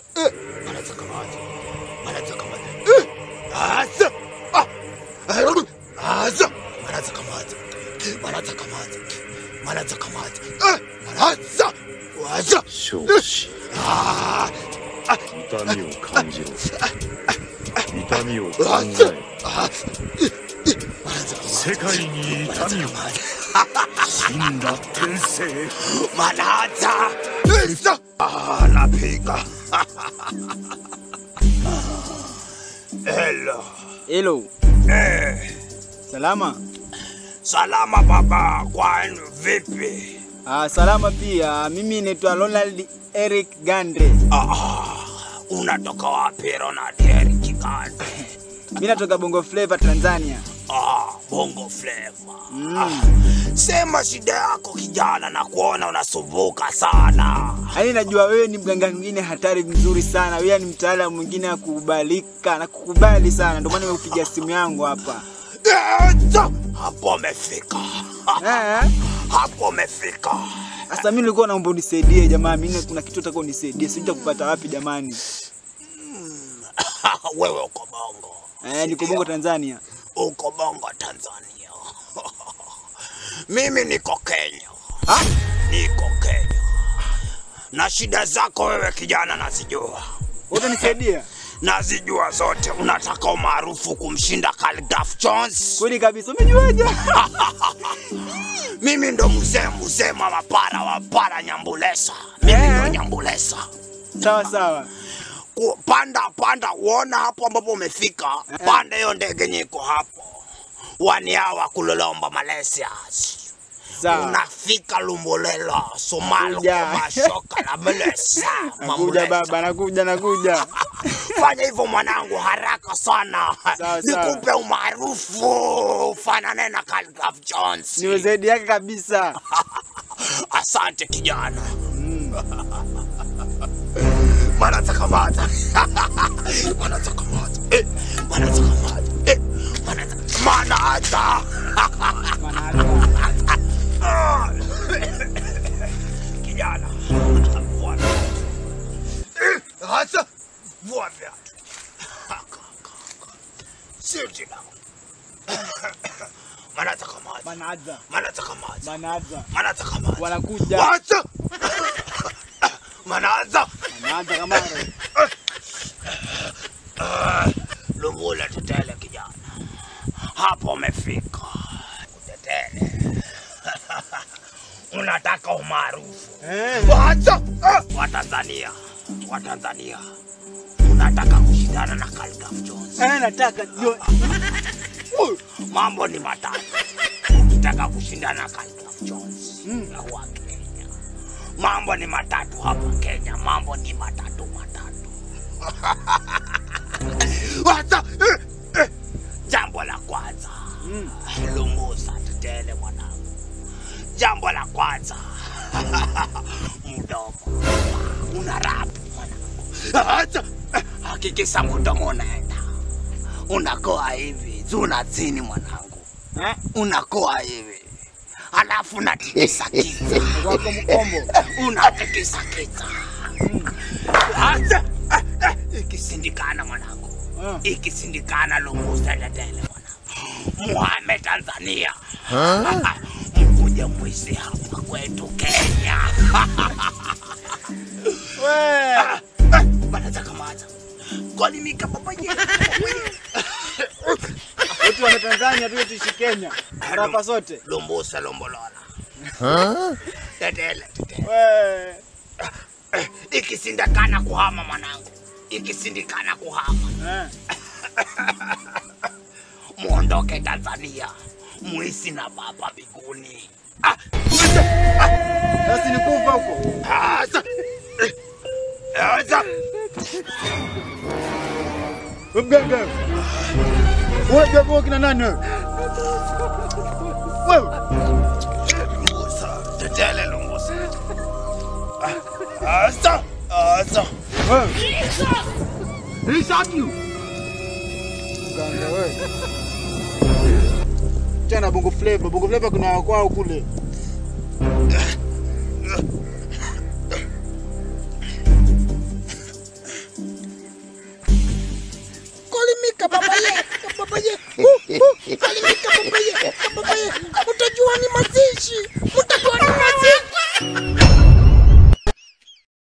Eh, Manaza kamata. Manaza kamata. Eh, Asa. Ah. Asa. Manaza kamata. Manaza kamata. Manaza kamata. Eh, Manaza. Waza. 承知あ痛みを感じろ痛みを考あ。あえあ。 世界に痛みを死んだ天性 Manaza. Isa. Ah, napiga. Hello. Hello. Eh, Salama. salama baba, kwani vipi? Ah, salama pia. Mimi naitwa Ronald Eric Gandre. Ah, unatoka wapi Ronald Eric Gande? Mimi natoka Bongo Flava Tanzania. Ah, bongo flavor. Mm. Sema shida yako kijana, na kuona unasumbuka sana. Yaani najua wewe ni mganga mwingine hatari mzuri sana. Wewe ni mtaalamu mwingine wa kukubalika na kukubali sana. Ndio maana nimekupigia simu yangu hapa. Eto, hapo umefika. Eh? Hapo umefika. Sasa mimi nilikuwa naomba unisaidie jamaa. Mimi kuna kitu nataka unisaidie. Sijui kupata wapi jamani. Wewe uko bongo. Eh, niko Bongo Tanzania. Uko bongo Tanzania. Mimi niko Kenya. Ha? Niko Kenya. Na shida zako wewe kijana nazijua. Utanisaidia? Nazijua zote. Unataka umaarufu kumshinda Khaligraph Jones. Kweli kabisa. Umejuaje? Mimi ndo mzee mzee mama para wa para Nyambulesa. Mimi Eh. ndo Nyambulesa. Sawa sawa. Ku- Panda panda, uona hapo ambapo umefika. Panda hiyo ndege nyiko hapo. Waniawa kulolomba Malaysia. Sawa. Unafika Lumbulela, Somalo, Nakuja. kwa mashoka la Malaysia. Nakuja Mamulesa. baba, nakuja nakuja. Fanya hivyo mwanangu, haraka sana. Sawa, sawa. Nikupe umaarufu ufanane na Khaligraph Jones. Niwe zaidi yake kabisa. Asante kijana. Manaza kamata. Manaza kamata. Eh, manaza kamata. Eh, manaza. Manaza. Ah. Kijana. Vua viatu. Eh, hasa. Vua viatu. Sio jina. Manaza kamata. Manaza. Manaza kamata. Manaza. Manaza kamata. Wanakuja. Wacha! Manaanza Manaza kama Lumbula tetele kijana, hapo umefika. Utetele unataka umaarufu eh. wacha wa Tanzania, wa Tanzania unataka kushindana na Khaligraph Jones. Eh, nataka ndio. Mambo ni matatu, ukitaka kushindana na Khaligraph Jones Mm. na wa Kenya. Mambo ni matatu hapa Kenya, mambo ni matatu matatu. Wacha eh, eh. Jambo la kwanza Mm. Lumusa tetele mwanangu. Jambo la kwanza mdomo una rapu mwanangu. Acha eh, hakikisha mdomo unaenda, unakoa hivi juu na chini mwanangu, Eh? unakoa hivi alafu unatikisa kichwa Wako mkombo. unatikisa kichwa. Acha eh, eh, ikisindikana mwanangu Eh. ikisindikana Lumusa tetele mwanangu. Muhame Tanzania mkuja mwizi hapa kwetu Kenya. We. Manaza kamata kolimika papaye Wetu wa Tanzania tu tuishi Kenya. Rapa zote. Lumbusa lombolola tetele tetele We. Eh, ikisindikana kuhama mwanangu, ikisindikana kuhama Eh. muondoke Tanzania muisi na baba biguni. Ah, Basi nikufa huko. Aza! Aza! We mganga. Wewe jamaa kina nani wewe? Wewe. Lumbusa, tetele lumbusa. Ah, Aza! Aza! Wewe. He shot you! Mganga wewe. Tena Bongo Flava, Bongo Flava kuna kwao kule. kababaye, kababaye. Uh, uh, salimika babaye, kababaye. Utajua ni mazishi, utajua ni mazishi.